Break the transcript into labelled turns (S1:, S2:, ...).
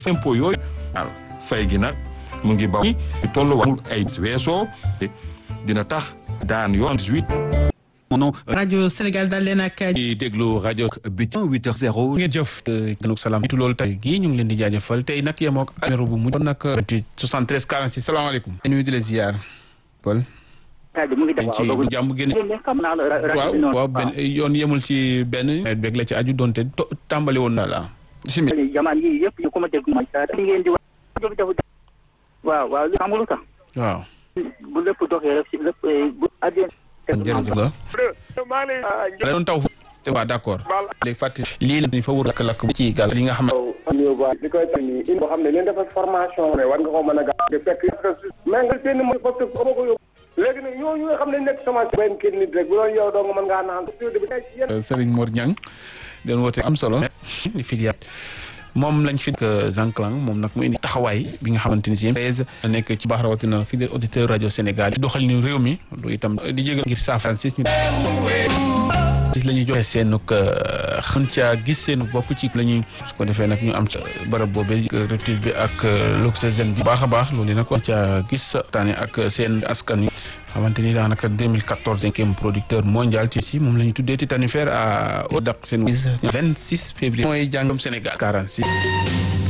S1: impôt yooyu waaw fay gi nag mu ngi ba tolluwaamul ay weesoo dina tax daan yoon 18
S2: mono
S3: rajo Sénégal daal leen ak
S2: di déglu rajo Bitin 8h0
S4: ngeen jëf ganuk salaam itu loolu tey gii ñu ngi leen di jaajëfal tey nag yemoo ak numéro bu mujj kon nag 28 73 46 salaamaaleykum nuyu di la ziar Paul dañ ci jàmm génn waaw waaw benn yoon yemul ci benn nawet beeg la ci aju doonte tàmbali woon na la bismillah
S5: jamaan yi yëpp yu ko ma dégg ma li ngeen di wax waaw waaw li xam nga lu tax
S4: waaw
S5: bu lépp doxee rek si lépp bu àddina
S4: jërëjëf la da doon taw waaw d'accord léegi fàttali lii la ñu fa wër lakk-lakk bu ci gàll li nga xam ne
S6: li koy tax nii in boo xam ne leen dafa formation ne war nga ko mën a gaaw de fekk mais nga seen mo parce que ama ko yóbbu léegi nag ñooñu nga xam ne nekk semence benn kii nit rek bu doon yow dong mën ngaa naan
S4: Serigne Mor Niang doon woote am solo di filiat moom lañ fi Zanclang moom nag mu indi taxawaay bi nga xamante ni si nekk ci baax rawatina fii de auditeur rajo Sénégal di doxal ni réew mi du itam di jégal ngir saafara si ñu la ñuy joxe seen xën caa gis seen bopp ci la ñuy su ko defee nag ñu am ca barab boobee retour bi ak l'oxygène bi baax a baax loolu nag wax ca gis taane ak seen askan wi xamante ni daanaka 2014 cinquième producteur mondial ci si moom la ñu tuddee Titanifère à Odak seen 26 février mooy jàngam Sénégal 46